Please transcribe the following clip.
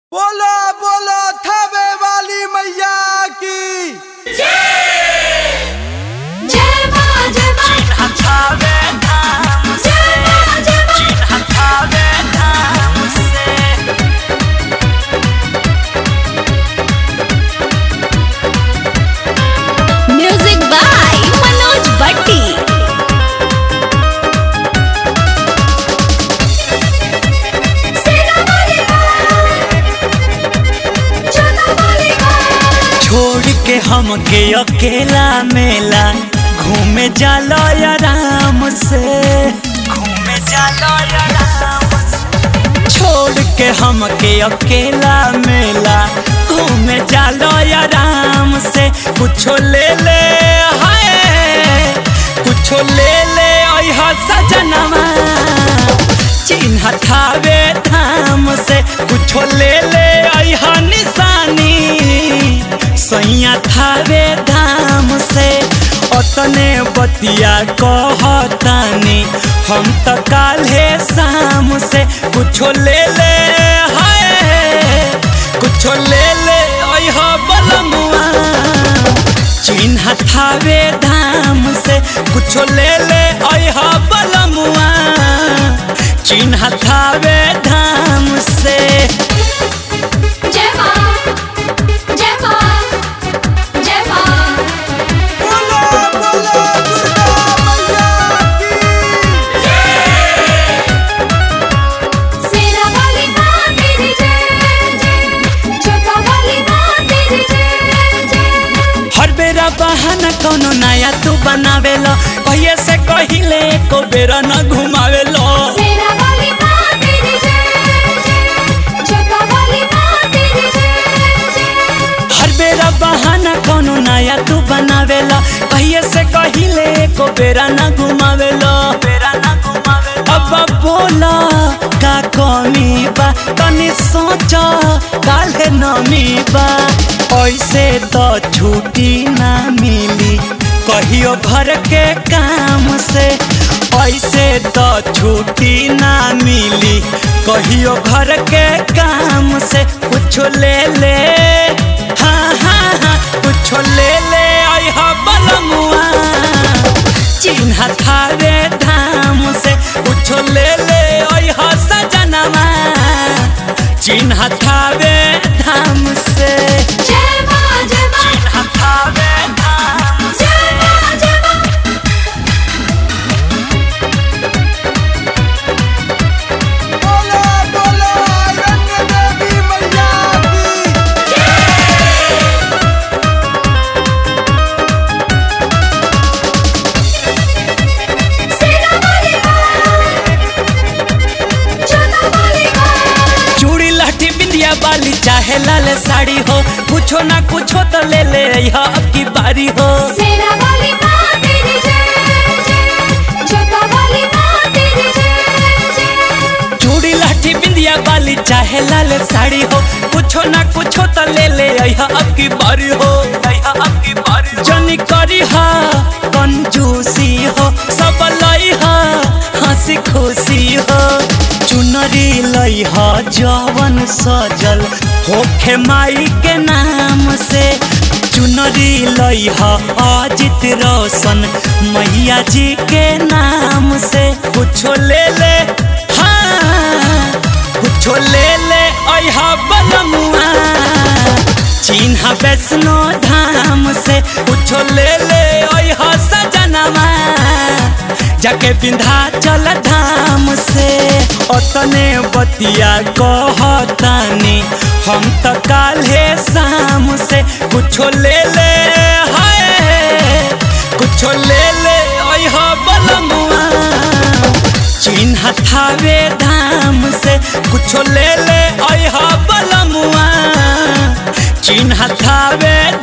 बोलो बोलो थबे वाली मैया की जय मां जय मां जय मां जय मां म्यूजिक बाय मनोज भट्टी छोड़ के हमके अकेला मेला घूमे जालो आराम से घूमे जालो आराम से छोड़ के हमके अकेला मेला घूमे जालो आराम से कुछो ले ले हाय कुछो ले ले अइहा सजनवा चिन्ह थावे धाम से कुछो ले ले अइहा निशानी सैया थावे धाम से अतने बतिया कहतानी हम त काल्हे शाम से कुछो ले ले हाय कुछो ले ले अइहा बलमुआ चिन्ह थावे धाम से कुछो ले ले अइहा बलमुआ चिन्ह थावे धाम से जय मां जय मां जय मां बोलो बोलो दुर्गा मैया की सेना वाली मां तेरी जय जय छोटा वाली मां तेरी जय जय हर बेरा बहाना कोनो नया तू बनावेलो कहिए से कहिले को बेरा न घुमावेलो सेना वाली मां तेरी जय जय छोटा वाली मां तेरी जय जय हर बेरा बहाना कोनो नया तू बनावेलो कहिए से कहिले को बेरा न घुमावेलो बेरा न घुमावेलो अब बोला का कमी बा तनी सोच काल्हे नमी बा ऐसे तो छुट्टी ना मिली कहियो घर के काम से ऐसे तो छुट्टी ना मिली कहियो घर के काम से कुछ ले ले हाँ हाँ हाँ कुछ ले ले अइहा बलमुआ चिन्ह थारे धाम से कुछ ले ले अइहा सजनवा चिन्ह थारे धाम से जय मां जय मां चिन्ह थारे धाम से जय मां जय मां बोलो बोलो रंग देवी मैया की सेना वाली मां छोटा वाली मां चूड़ी लाठी बिंदिया बाली चाहे लाल साड़ी हो कुछो ना कुछो तो ले ले अइहा अब की बारी हो सेना वाली मां तेरी जय जय छोटा वाली मां तेरी जय जय चूड़ी लाठी बिंदिया बाली चाहे लाल साड़ी हो कुछो ना कुछो तो ले ले अइहा अब की बारी हो अइहा अब की बारी हो जनी करी हा कंजूसी हो सब लई हा हंसी खुशी हो चुनरी लई हा जवन सजल होखे माई के नाम से चुनरी लई हा अजित रोशन मैया जी के नाम से कुछो ले ले हाँ कुछो ले ले अइहा बलमुआ चिन्ह वैष्णो धाम से कुछो ले ले अइहा सजनवा जाके विंध्याचल धाम से अतने बतिया कहतानी हम त काल्हे शाम से कुछो ले ले हाय कुछो ले ले अइहा बलमुआ चिन्ह थावे धाम से कुछो ले ले अइहा बलमुआ चिन्ह थावे